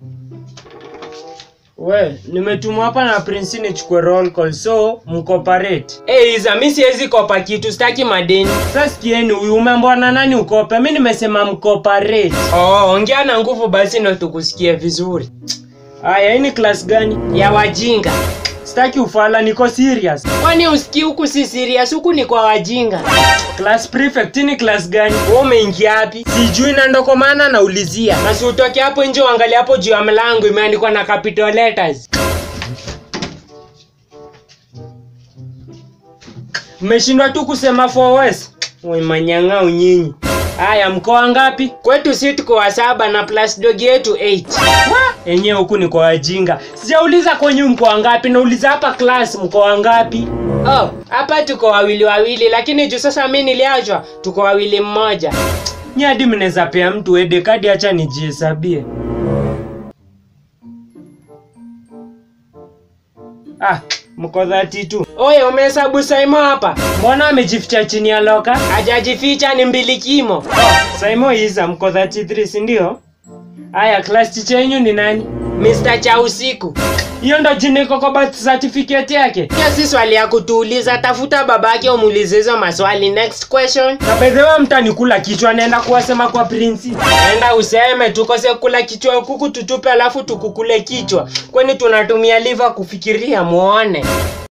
We, nimetumwa hapa na Prince nichukue roll call so mcooperate. Eh, Iza, mimi siwezi kopa kitu, sitaki madeni. Sasa sikieni, huyu umeambiwa na nani ukope? Mimi nimesema mcooperate. Oh, ongea na nguvu basi ndo tukusikie vizuri. Aya, hii ni class gani? Ya wajinga. Sitaki ufala, niko serious. Kwani usikii huku si serious, huku ni kwa wajinga. Class prefect ni class gani? Wewe umeingia wapi? Sijui na ndo kwa maana naulizia. Na si utoke hapo nje uangalie hapo juu ya mlango imeandikwa na capital letters. Mmeshindwa tu kusema for West. We manyang'au nyinyi. Haya, mkoa ngapi? Kwetu si tuko wa saba na plus dog yetu 8. Enyewe huku ni kwa wajinga. Sijauliza kwenye mkoa ngapi, nauliza hapa class mkoa ngapi? Oh, hapa tuko wawili wawili, lakini juu sasa mimi niliachwa, tuko wawili mmoja. Nyi hadi mnaweza pea mtu ede kadi, acha nijihesabie. Ah, mko dhati tu. Oye, umehesabu Saimo hapa? Mbona amejificha chini ya loka? Hajajificha, ni mbilikimo. Oh, Saimo Iza, mko 33 si ndio? Aya, class teacher yenu ni nani? Mr. Cha usiku. Hiyo ndo jina iko kwa birth certificate yake. Hiyo si swali ya kutuuliza, tafuta babake umuulize hizo maswali. Next question. Na by the way mtanikula kichwa, naenda kuwasema kwa prince. Naenda useme tukose kula kichwa kuku tutupe, alafu tukukule kichwa. Kwani tunatumia liver kufikiria muone.